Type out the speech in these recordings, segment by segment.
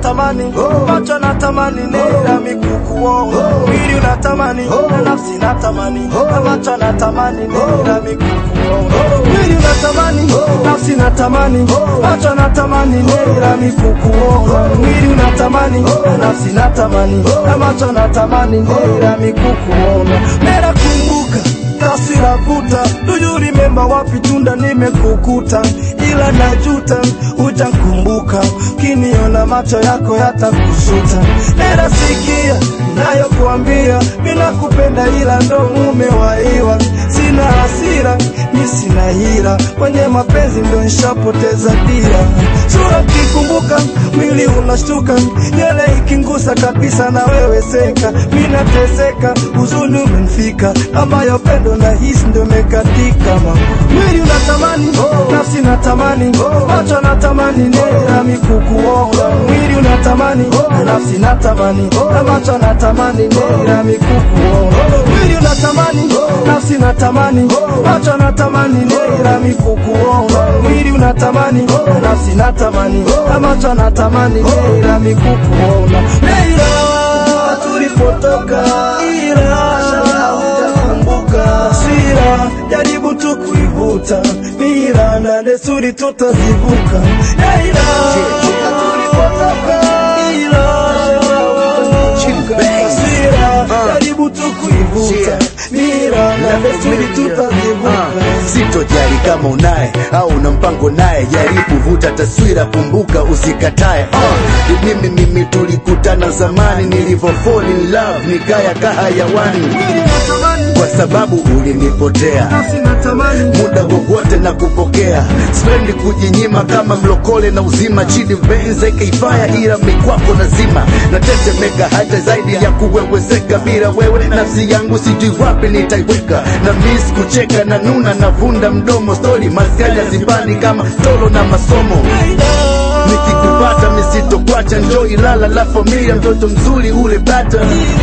natamani macho natamani nira mikukuona mwili unatamani na nafsi natamani na macho natamani nira mikukuona mwili unatamani nafsi natamani macho natamani nira mikukuona mwili unatamani na nafsi natamani na macho natamani nira mikukuona nera kumbuka taswira vuta duju remember wapi tunda nimekukuta ila najuta ujakumbuka kiniona macho yako yatakusuta era sikia nayokuambia mina kupenda ila ndo mume waiwa sina hasira mi sina hila kwenye mapenzi ndo nshapoteza dira sura kikumbuka mwili unashtuka nywele ikingusa kabisa na wewe seka minateseka huzuni umenfika ambayo pendo na hisi ndo mekatika mama mwili unatamani nafsi natamani macho natamani nera mikukuona mwili unatamani nafsi natamani na macho natamani nera mikukuona mwili unatamani nafsi natamani macho natamani nera mikukuona mwili unatamani nafsi natamani na macho natamani nera mikukuona Neira tulipotoka ila hujakumbuka sira jaribu tu kuivuta mira na desturi tutazivuka Neira tulipotoka ila hujakumbuka sira jaribu tu kuivuta mira na desturi tutazivuka sitojali kama unaye au una mpango naye jaribu vuta taswira kumbuka usikatae uh, mimi mimi tulikutana zamani nilivyo fall in love nikaya kahayawani mwili unatamani kwa sababu ulinipotea nafsi natamani muda wowote na kupokea spendi kujinyima kama mlokole na uzima chini benze ikaifaya ila mikwako nazima natetemeka hata zaidi ya kuwewezeka bila wewe nafsi yangu sijui wapi nitaiweka na mis kucheka na nuna na vunda mdomo stori maskani zibani kama tolo na masomo nikikupata misitokwacha njo ilala la familia mtoto mzuri ule bata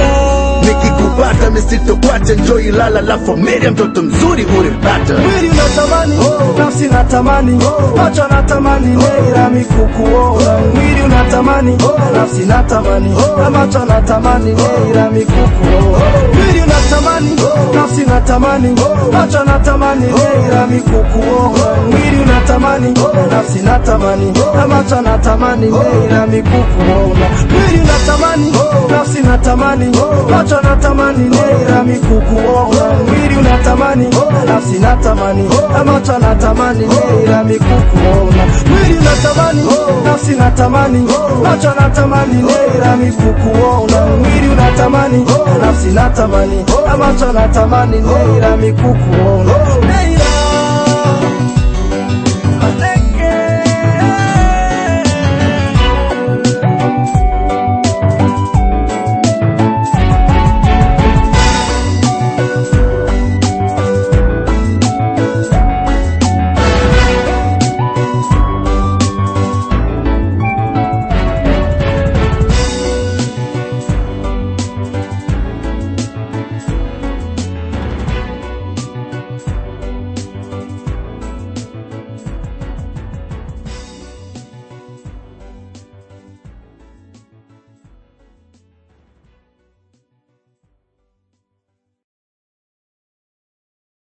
nikikupata misitokwacha njo ilala la familia mtoto mzuri ule bata mwili unatamani nafsi natamani macho natamani nera mikukuona mwili unatamani nafsi natamani na macho natamani nera mikukuona mwili unatamani nafsi natamani macho natamani nera mikukuona mwili unatamani nafsi natamani na macho natamani nera mikukuona mwili unatamani nafsi natamani macho natamani nera mikukuona mwili unatamani nafsi natamani na macho natamani nera mikukuona mwili unatamani nafsi natamani macho natamani nera mikukuona mwili unatamani nafsi natamani na macho natamani nera mikukuona